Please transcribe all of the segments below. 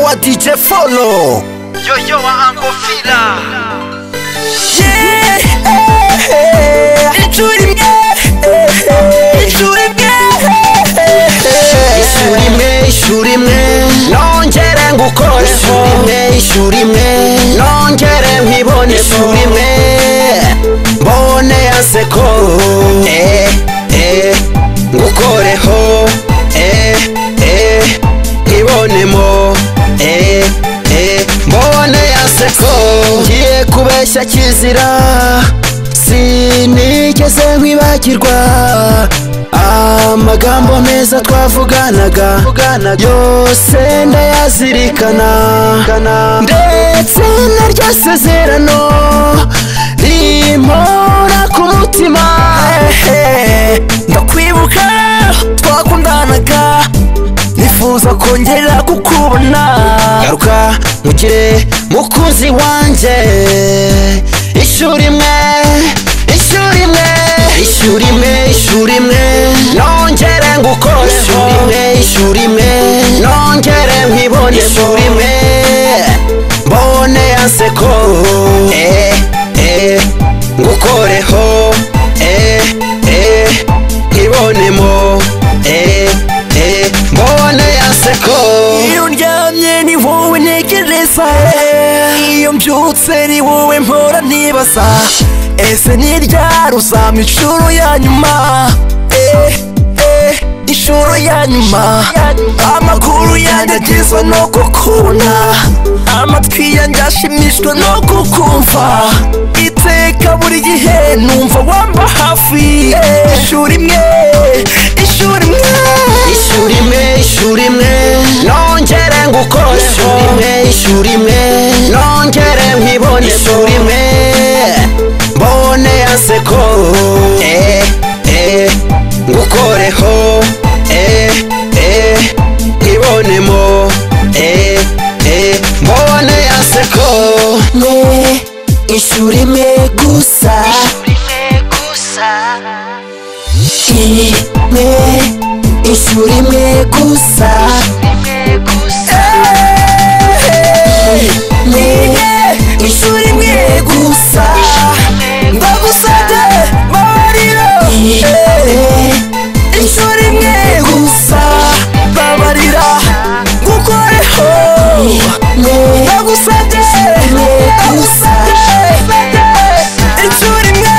wa DJ Folo Yo yo wa Uncle Fila Inshuro imwe Inshuro imwe Ishuri imwe ishuri imwe nongere ngukoreho Ishuri imwe ishuri imwe nongere nkibone Ishuri imwe mbone yaseko Eh eh ngukoreho Eh eh nkibonemo Eh eh mbone yaseko Ngiye kubeshya kizira sinigeze nkwibagirwa amagambo meza twavuganaga yose ndayazirikana ndetse naryo sezerano rimpora ku mutima Ndakwibuka twakundanaga Nifuza kongera kukubona garuka mugire mukunzi wanjye ishuri imwe ishuri imwe ishuri imwe ishuri imwe nongere ngukoreho ishuri imwe ishuri imwe nongere nkibone ishuri imwe mbone yaseko eh eh ngukoreho eh eh nkibonemo eh eh mbone yaseko Iyo ndyamye ni wowe ntekereza Iyo mbyutse ni wowe mpora nibaza Ese ni ryari uzampa inshuro ya nyuma Eh, eh, Inshuro ya nyuma Amaguru yanjye agizwe no kukubona Amatwi yanjye ashimishwe no kukumva Iteka buri gihe numva wamba hafi Ishuri imwe Ishuri imwe ishuri imwe ishuri imwe nongere ngukoreho ishuri imwe ishuri imwe nongere nkibone ishuri imwe mbone yaseko eh eh ngukoreho eh eh nkibonemo eh eh mbone yaseko ishuri imwe gusa imwe ishuri imwe gusa imwe ishuri imwe gusa ndagusabye babarira ishuri imwe gusa babarira gukoreho ndagusabye ndagusabye ishuri imwe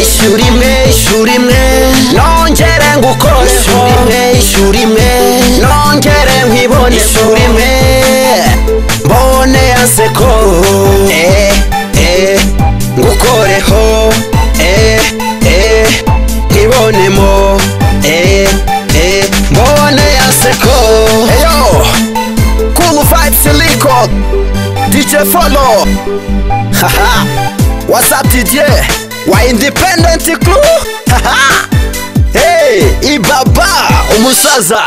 ishuri imwe ishuri imwe nongere ngukoreho ishuri imwe ishuri imwe nongere nkibone ishuri imwe mbone yaseko eh eh ngukoreho eh eh nkibonemo eh eh mbone yaseko eyo cool vibes record DJ follow haha What's up DJ? Wa Independent Crew? Haha. hey, ibaba umusaza.